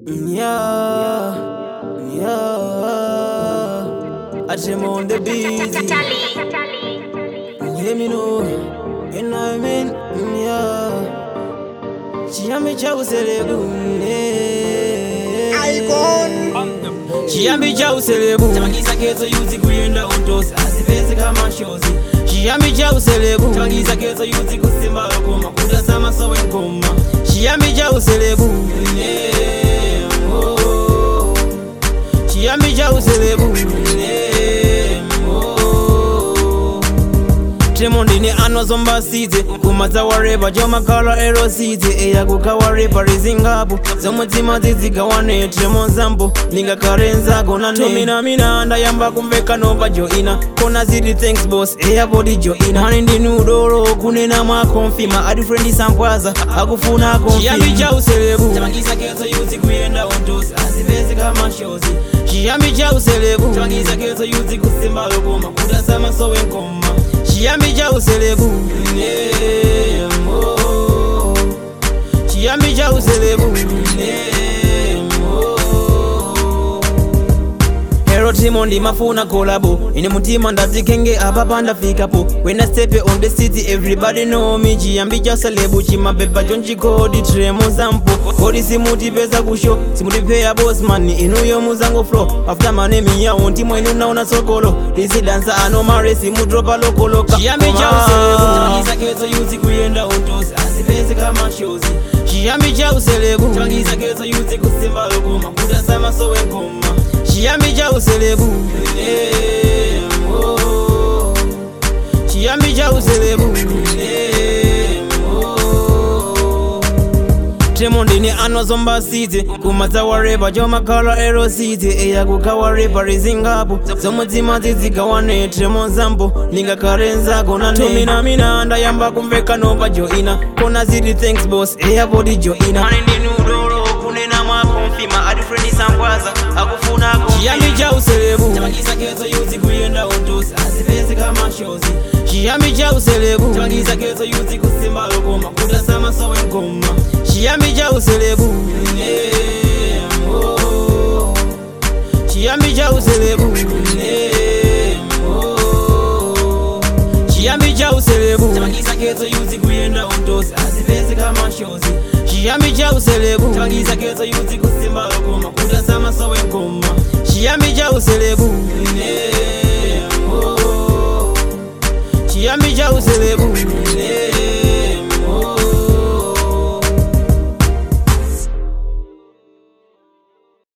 Yeah, yeah. I trim on the busy. Hear me know, you know what I mean? Yeah. Chiambi cha uselebu. Chiambi cha uselebu. Tamangiza kezo yuzi kuyenda untosi. Asipezi kama shozi. Chiambi cha uselebu. Tamangiza kezo yuzi kusimba lokoma. Kudasama sowe ngoma. Chiambi cha uselebu. Yeah, oh. Chiambi cha uselebu. Yeah, oh. Tremondi ni anozomba size kumaza wareba jomakala erosize eyakukawarepa rizingapo zomutima zizigawane tremo zambo ningakarenzago natominamina ndayamba kumveka nova joina kona ziri thanks boss eyabodi joina mani ndinudoro kunena mwakonfima adifrendi sampwaza akufuna konfiyambi cha uselebu tamangiza kezo yuzi kuyenda ontosi asipezi kama shozi chiyambi cha uselebu tamangiza kezo yuzi kusimba lokoma kudasama sowe nkoma chiyambi cha uselebu yeah, oh. chiyambi cha uselebu yeah, oh. Hero Timondi mafuna kolabo ine mutima ndatikenge apapa ndafikapo when I step on the city everybody know me chiyambi cha selebu chimabeba chonchikodi tremo zampo kodi simutipeza kusho simutipeya bosman inuyo muzango flow after manemi yawo ntimwe inunaona sokolo lisidansa ano mare simudropa lokoloka chiyambi cha uselebu tamangiza kezo yuzi kuyenda untosi asipezi kama shozi chiyambi cha uselebu tamangiza kezo yuzi kusimba lokoma kudasama sowe ngoma chiyambi cha uselebu yeah, oh. chiyambi cha uselebu yeah, oh. tremondi ni anozomba size kumaza wareba jomakala erosize eyakukawarepa rizingapo zomutima zizigawane tremo zambo ningakarenzago natominamina ndayamba kumveka nova joina kona ziri thanks boss eyabodi joina mani ndinudoro kunena mwakonfima adifrendi sampwaza akufuna chiyambi cha uselebu tamangiza kezo yuzi kuyenda untosi asipezi kama shozi chiyambi cha uselebu tamangiza kezo yuzi kusimba lokoma kudasama sowe ngoma chiyambi cha uselebu yeah, oh. chiyambi cha uselebu yeah, oh. chiyambi cha uselebu tamangiza kezo yuzi kuyenda untosi asipezi kama shozi chiyambi cha uselebu tamangiza kezo yuzi kusimba lokoma kudasama sowe ngoma chiyambi cha uselebu yeah, oh. chiyambi cha uselebu yeah.